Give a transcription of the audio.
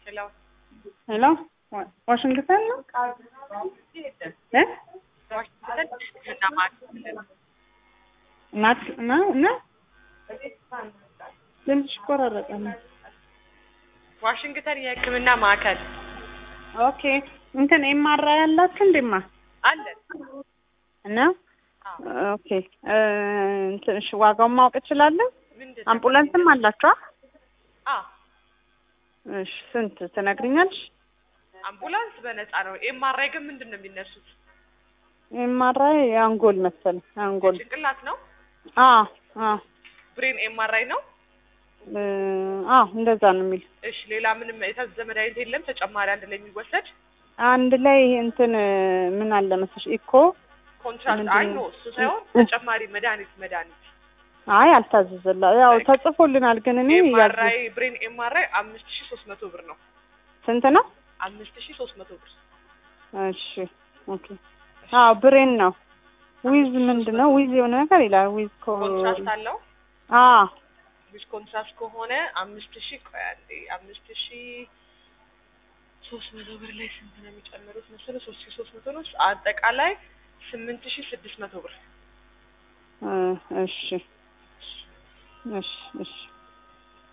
ሄሎ ሄሎ ዋሽንግተን ነው እ ዋሽንግተን ሕክምና ማዕከል ናት ነው እና ድምፅሽ ይቆራረጣል። ዋሽንግተን የሕክምና ማዕከል ኦኬ እንትን ኤምአራ ያላችሁ እንዴማ አለን። እና አዎ። ኦኬ እ እንትን እሺ ዋጋውን ማወቅ እችላለሁ? ምንድን ነው? አምቡላንስም አላችኋ? አዎ እሺ ስንት ትነግሪኛለሽ? አምቡላንስ በነፃ ነው። ኤምአርአይ ግን ምንድን ነው የሚነሱት? ኤምአራ የአንጎል መሰለኝ አንጎል ጭንቅላት ነው። አ አ ብሬን ኤምአርአይ ነው። እ አ እንደዛ ነው የሚል እሺ ሌላ ምንም የታዘዘ መድኃኒት የለም ተጨማሪ አንድ ላይ የሚወሰድ አንድ ላይ እንትን ምን አለ መሰለሽ ኢኮ ኮንትራክት ምንድን አይ ነው? ኖ እሱ ሳይሆን ተጨማሪ መድኃኒት መድኃኒት አይ አልታዘዘላ ያው ተጽፎልናል ግን እኔ ያዝ ኤምአርአይ ብሬን ኤምአርአይ አምስት ሺ ሶስት መቶ ብር ነው። ስንት ነው? አምስት ሺ ሶስት መቶ ብር እሺ ኦኬ አዎ ብሬን ነው ዊዝ ምንድን ነው ዊዝ የሆነ ነገር ይላል ዊዝ ኮ ኮንትራስት አለው። አ ዊዝ ኮንትራስት ከሆነ አምስት ሺ ቆይ አንዴ አምስት ሺ ሶስት መቶ ብር ላይ ስንት ነው የሚጨምሩት መሰለህ? ሶስት ሺ ሶስት መቶ ነው። አጠቃላይ ስምንት ሺ ስድስት መቶ ብር እ እሺ እሺ እሺ